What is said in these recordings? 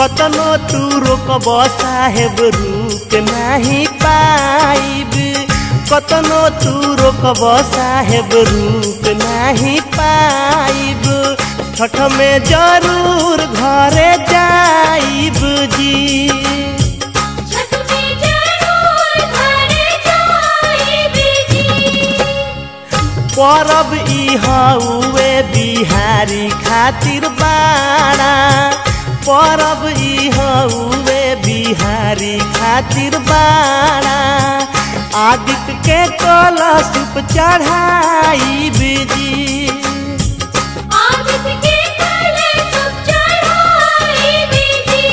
कतनो तू रोकब साहेब रुक नाही पाइब कतनो तू रोकब साहेब रुक नाही पाइब छठ में जरूर घरे जाइब जी छठ में जरूर घरे जाइब जी परब ई हउए बिहारी खातिर बाड़ा परब ई हउए बिहारी खातिर बाड़ा आदित्य के कलशुप चढ़ाई बिजी आदित्य के कलशुप चढ़ाइब जी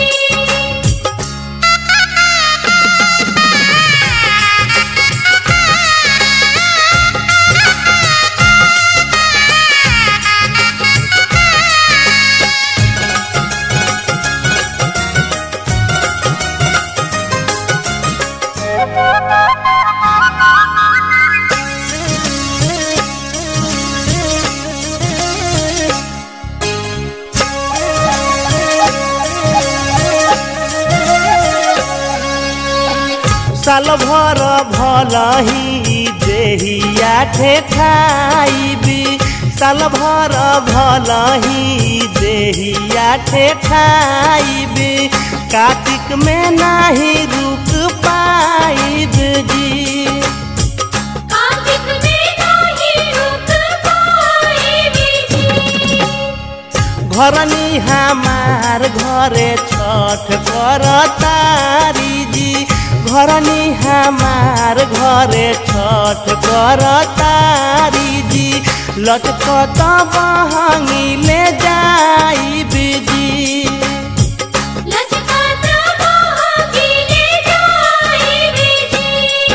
साल भर भलही देहिया ठेठाइबी साल भर भलही देहिया ठेठाइबी कार्तिक में नाही रुक पाइब जी कार्तिक में नाही रुक पाइब जी घरनी हमार घरे छठ कर तारी जी घरनी हमार घरे छठ कर तारी जी लटकत बहंगी ले जाई जी लचकाता मोहगिले जाइब जी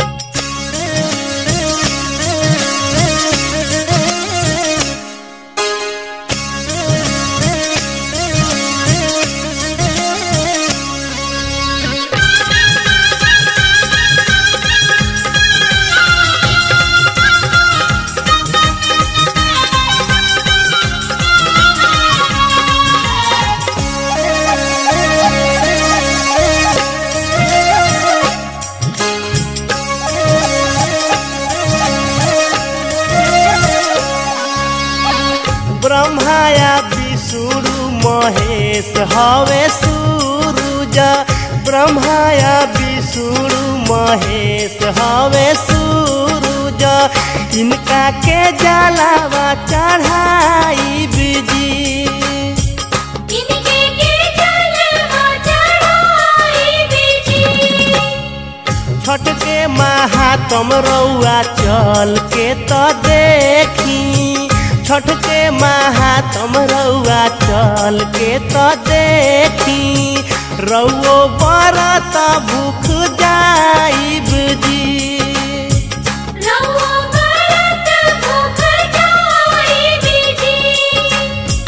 ब्रह्माया विष्णु महेश हवे सूरुज ब्रह्माया विष्णु महेश हवे सूरुज इनका के जलावा चढ़ाई बिजी इनके के जलवा चढ़ाइब जी छठ के महात्म रउआ चल के तो देखी छठ के महात्म रउआ चल के तो देखी रउओ बरत भूख जाइब जी रउआ बरत भूख जाइब जी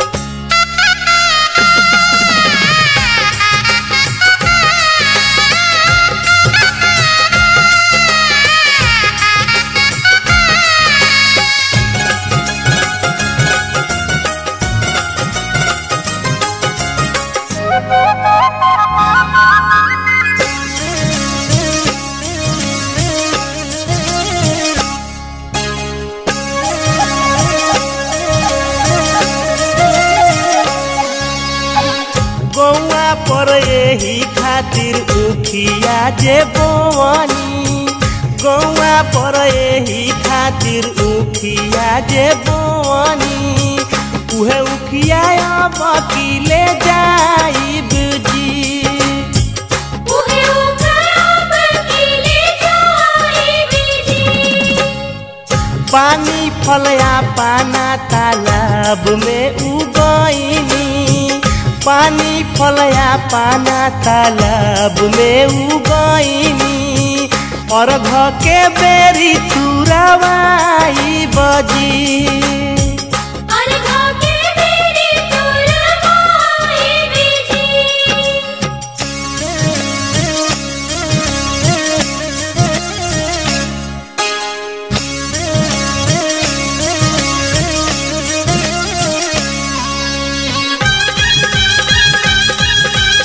गौआ पर यही खातिर उखिया जे बोवनी गौआ पर यही खातिर उखिया जे बोवनी उहे उखिया अब ले जाइब जी उहे उखराब किले जाइब जी पानी फलया पाना तालाब में उगैनी पानी फलया पाना तालाब में उगैनी अर्घ के बेरी तुरवाई बजी अर्घा के बेरी तुरवाइब जी छठ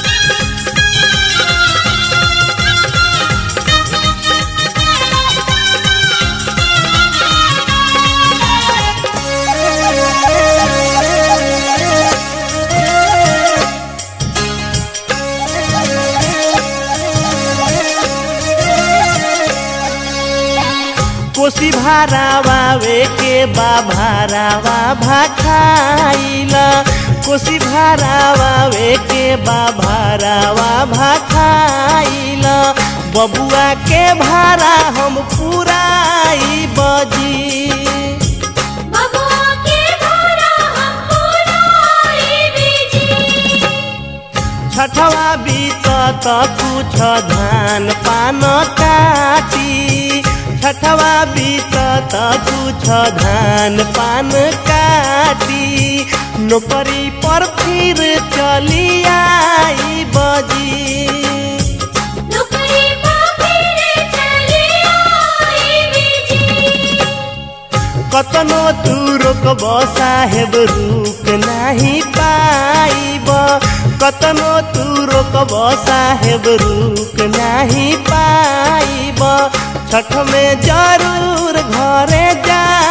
भारावावे के बा भारावा भाखाइल कोसी भारावावे के बा भारावा भाखाइल बबुआ के भारा हम पुराई बजी बबुआ के भारा हम पुराई जी छठवा बीतत कुछ धान पान काटी छठवा बीतत कुछ धान पान काटी नौकरी पर फिर चली आई बजी नौकरी पर फिर चली आई जी कतनो तू रोकब साहेब रुक नाही पाइब कतनो तू रोकब साहेब रुक नाही पाइब छठ में जरूर घरे जा